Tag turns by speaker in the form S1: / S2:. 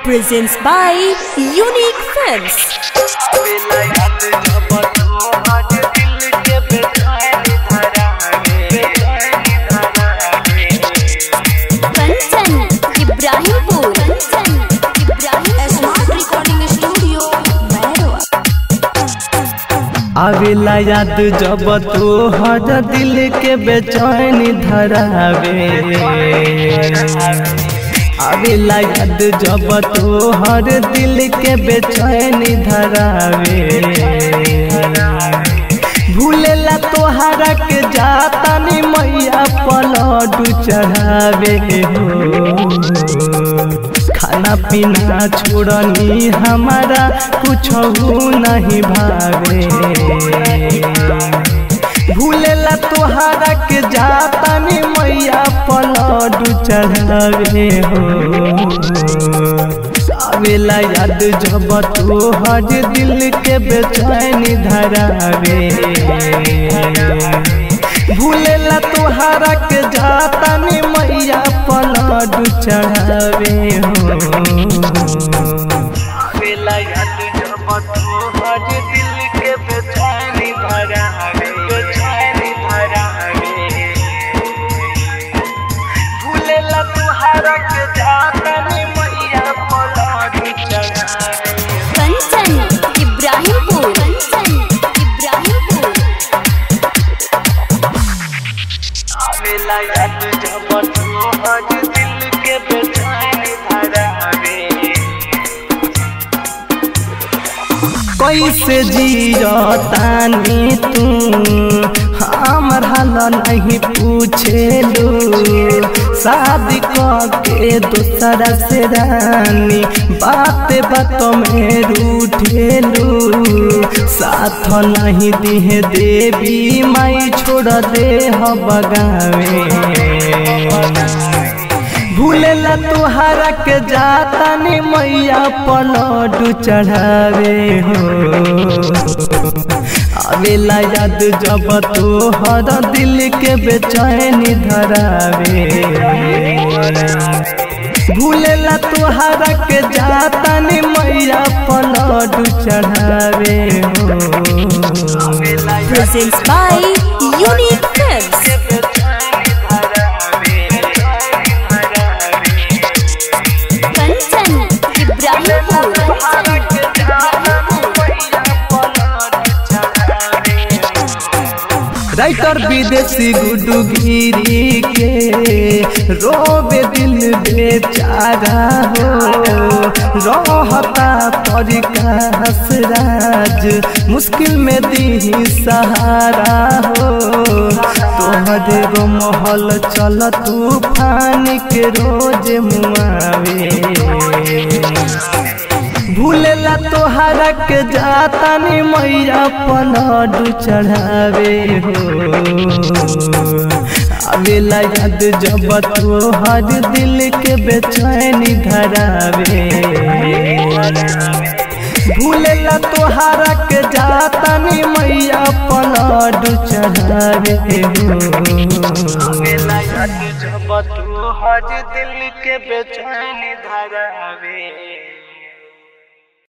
S1: presents by Unique Films. Kanchan, Ibrahimpur. Kanchan, Ibrahimpur. Smart Recording Studio, Mehroa.
S2: आवेला याद जब तू हर दिल के बेचैनी धरावे आवेला याद जब तू हर दिल के बेचैनी धरावे भूलेला तोहरा के जाता नी मैया पलडू चढ़ावे हो खाना पीना छोड़नी हमारा कुछ नहीं भावे भूलेला तोहरा के जाता नी मैया पलडू चढ़ावे हो आवेला याद जब तू हर दिल के बेचैनी धरावे भूलेला तोहरा के जाता नी मैया पलडू चढ़ावे हो आवेला याद जब तू हर दिल के बेचैनी धरावे बेचैनी धरावे भूलेला तोहरा के जाता नी मैया पलडू चढ़ावे
S1: Kanchan, Ibrahimpur. Kanchan, Ibrahimpur.
S2: आवेला याद जब तू हर दिल के बेचैनी धरावे कैसे जियतानी तू हमर हाल नहीं पूछेलू शादी के दूसरा से रानी बात बात में रूठेलू साथ नहीं दिहे देवी माई छोड़ दे हो बगावे भूलेला तोहरा के जाता नी मैया पलडू चढ़ावे हो आवेला याद जब तोहर दिल के बेचैनी धरावे भूलेला तोहरा के जाता नी मैया पलडू चढ़ावे हो
S1: Presents by Unique Films. Kanchan, Ibrahimpur. Kanchan,
S2: writer Videshi Guddu गिरी के रोबे दिल बेचारा हो रहता तरीका हसराज मुश्किल में दी सहारा हो तोहरे गो महल चल तूफान के रोज मुआवे भूलेला तोहरा के जाता नी मैया पलडू चढ़ावे हो आवेला याद जब तोहर दिल के बेचैनी धरावे भूलेला तोहरा के जाता नी मैया पलडू चढ़ावे हो आवेला याद जब तोहर दिल के बेचैनी धरावे